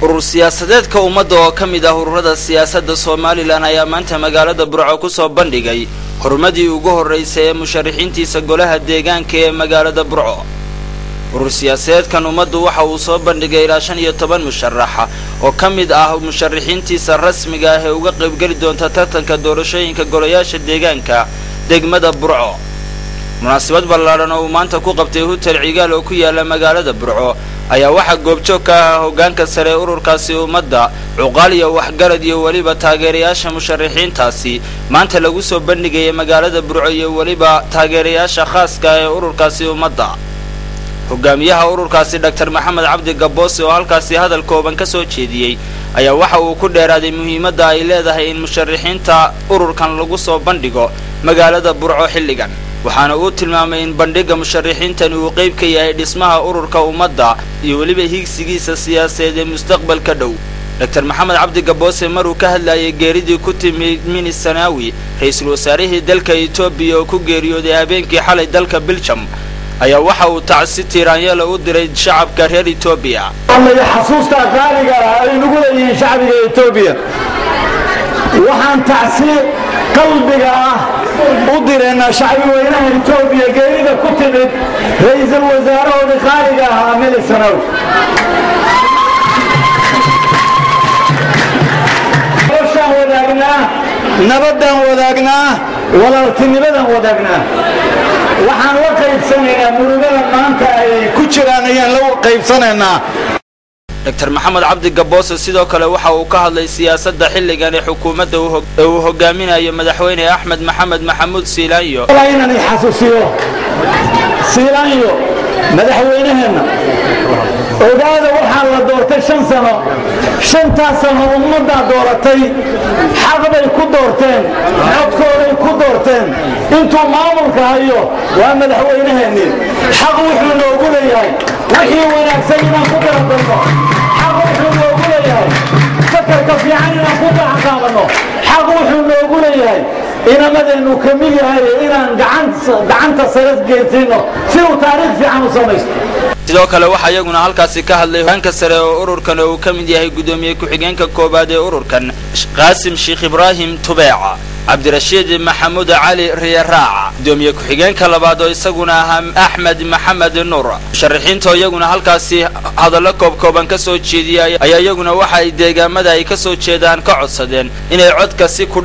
urur siyaasadeedka ummadda oo ka mid ah ururada siyaasadda somalilan ayaa maanta magaalada burco ku soo bandhigay horumadii ugu horraysay ee musharaxiintiisa golaha deegaanka ee magaalada burco urur siyaasadeedkan ummaddu waxa uu soo bandhigay ilaa shan iyo toban musharaxa oo ka mid ah musharaxiintiisa rasmiga ah ee uga qaybgeli doonta tartanka doorashooyinka golayaasha deegaanka degmada burco munaasabad ballaadhan oo uu maanta ku qabtay hutel cigaal oo ku yaala magaalada burco ayaa waxaa goobjoog ka ahaa hoggaanka sare ee ururkaasi ummadda cuqaal iyo waxgarad iyo weliba taageerayaasha musharaxiintaasi maanta lagu soo bandhigayay magaalada burco iyo weliba taageerayaasha khaaska ee ururkaasi ummadda hogaamiyaha ururkaasi dhaktar maxamed cabdi gaboose oo halkaasi hadal kooban ka soo jeediyey ayaa waxa uu ku dheeraaday muhiimadda ay leedahay in musharaxiinta ururkan lagu soo bandhigo magaalada burco xilligan waxaana uu tilmaamay in bandhigga musharaxiintani uu qayb ka yahay dhismaha ururka ummadda iyo weliba higsigiisa siyaasadeed ee mustaqbalka dhow dr maxamed cabdi gaboose maruu ka hadlayay geeridii ku timi mini sanaawi ra-iisul wasaarihii dalka etoobiya oo ku geeriyooday habeenkii xalay dalka biljam ayaa waxa uu tacsi tiiraanyala u diray shacabka reer etoobiya xasuusta qaaliga ah ay nagu leeyihiin shacbiga etoobiya waxaan tacsi qalbiga ah u diraynaa shacbi weynaha etoobiya geerida ku timid ra-iisul wasaarahoodii qaaliga ahaa mili sanaw noloshaan wadaagnaa nabaddaan wadaagnaa walaaltinimadaan wadaagnaa waxaan la qaybsanaynaa murugada maanta ay ku jiraan ayaan la qaybsanaynaa dr maxamed cabdi gaboose sidoo kale waxa uu ka hadlay siyaasadda xilligan ee xukuumadda ee uu hogaaminayo madaxweyne axmed maxamed maxamuud siilaanyo inaan i xasuusiyo siilaanyo madaxweynaheenna ogaada waxaa la doortay shan sano shantaas sano ummaddaa dooratay xaq bay ku doorteen codkooday ku doorteen intuu maamulka hayo waa madaxweynaheennii xaq wuxuu noogu leeyahay wixii wanaagsan inaan ku garabdayno xaq wuxuu noogu leeyahay fakarka fiican inaan ku gacanqaabanno xaq wuxuu noogu leeyahay inamadeennu ka mid yahay inaan gacanta sare geysayno si uu taariikh fiican u samaysto sidoo kale waxaa iyaguna halkaasi ka hadlay hogaanka sare oo ururkan oo uu ka mid yahay guddoomiye ku-xigeenka koowaad ee ururkan qaasim sheekh ibraahim tubeeca cabdirashiid maxamuud cali riyaraaca guddoomiye ku-xigeenka labaad oo isaguna ahaa axmed maxamed nuur musharaxiinta iyaguna halkaasi hadallo koobkooban ka soo jeediyay ayaa iyaguna waxa ay deegaamada ay ka soo jeedaan ka codsadeen inay codka si ku